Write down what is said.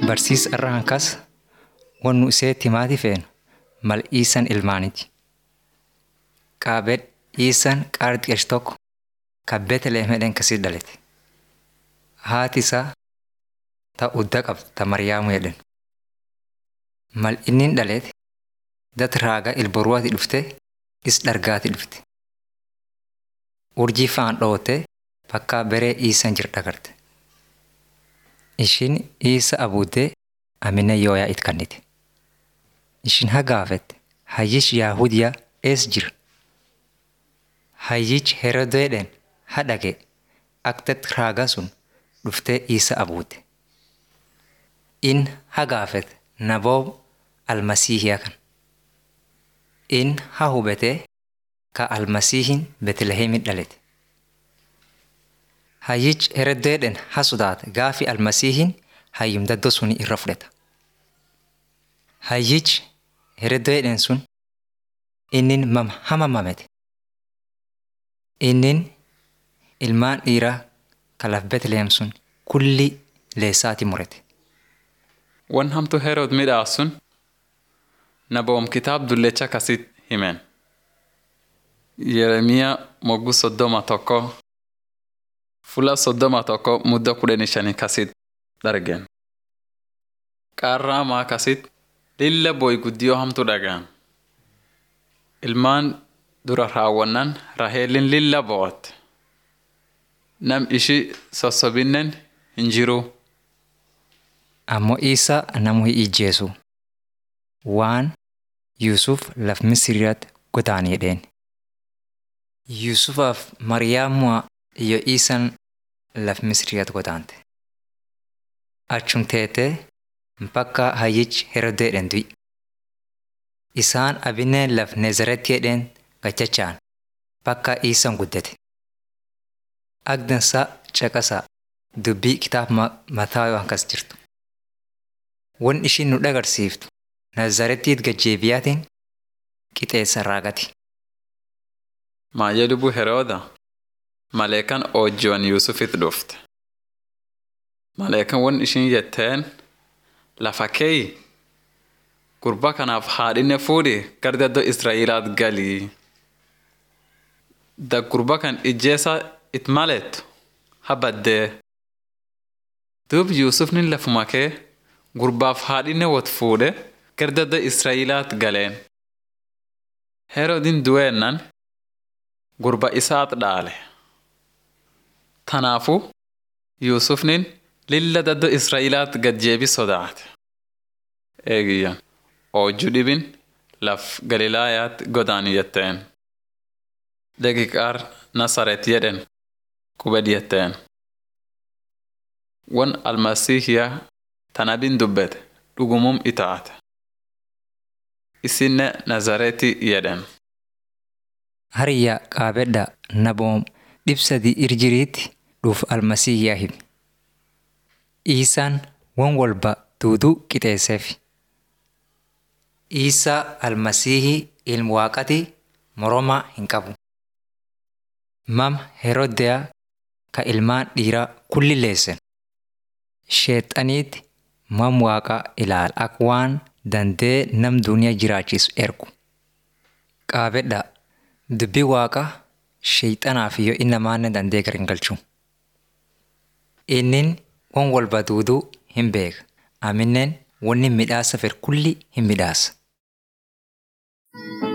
barsiisa irra hankas wannu isee timaati feenu mal iisan ilmaaniti. Qaabed iisan qaarxiqesh tokko ka Beetlehem jedhen kasii dhalete. Haati isaa ta udda qabdu ta Mariyaamu jedhen. Mal innin dhalete dat raaga ilboruwaati dhufte is dhargaati dhufte. Urjii faan dhoote bakka beree iisan jir dhagarte. Ishin iisa abuuddee amina yooyaa it kannite. Ishin hagaafette hayyish Yaahudiyaa ees jira. Hayyichi Herodeedhen hadhage aktet raaga sun dhuftee iisa abuute. In hagaafete naboob almasiihiyaa kan. In ha hubetee ka almasiihin Beetlehemin dhalete. Hayyichi Herodeedhen ha sodaate gaafi almasiihin hayyum daddoo suni irra fudhata. Hayyichi Herodeedhen sun innin mam hama mamete. Innin ilmaan dhiiraa kalaf Beetlehem sun kulli leessaati murete. Wan hamtu Herod midhaas sun naboom kitaab dullecha kasit himen. Yeremiyaa mogguu soddoma tokko fuula soddoma tokko mudda kudhanii shanii kasit dargen. Qaarraa maa kasit lilla boy guddiyoo hamtu dhagaan. Ilmaan dura raawwannan Raheelin lilla bo'otte. Nam ishi sossobinnen hin jiruu. Ammoo Iisaa namu hin ijjeesu. Waan Yuusuf laf Misiriyaatti godaane jedheen. Yuusufaaf Mariyaamu'a iyo Iisan laf Misiriyaatti godaante. Achum teetee bakka hayyichi Herodeedhen du'i. Isaan abineen laf Nezaretti jedheen gachachaan bakka Iisan guddate. Agdansaa caqasaa dubbii kitaaba Mataayoo hankas jirtu. Wan ishiin nu dhagarsiiftu Nazarettiit gajjeebiyaatiin qixeessa raagati. Maayee lubbuu Herooda maleekan oojjiwan Yuusufit dhufte. Maleekan wan ishiin jetteen lafa keeyi gurba kanaaf haadhinne fuudhi gara daddoo Israa'ilaat galii. Da gurba kan ijjeessa it malettu habaddee. Duub Yuusufni lafuma kee gurbaaf haadhinne wot fuudhe gara daddoo Israa'ilaat galeen. Herodin du'eennan gurba isaat dhaale. Tanaafu Yuusufnin lilla daddoo Israa'ilaat gad jeebi sodaate. Eegiyyan oojju dhibin laf Galilaayaatti godaani jetteen. Daqiiqaar Nasaret jedhen qubed jetteen. Wan almasiihiyaa tanabin dubbete dhugumum itaate. Isinne Nazareeti jedhen. Hariyyaa qaabedha naboom dhibsadii irjiriitti dhuuf almasiihiyaa himi. Iisaan wan walba duuduu qixeesseef. Iisaa almasiihii ilmu waaqati moromaa hin qabu. Mam Herodeyaa ka ilmaan dhiiraa kulli leessen. Sheexaniitti mam waaqaa ilaala akka waan dandee nam duniyaa jiraachisu ergu. Qaabedha dubbii waaqaa sheexanaaf yoo inni namaanne dandee gar hin galchu. Innin wan walba duuduu hin beeka. Amineen wanni midhaasa fedhu kulli hin midhaasa.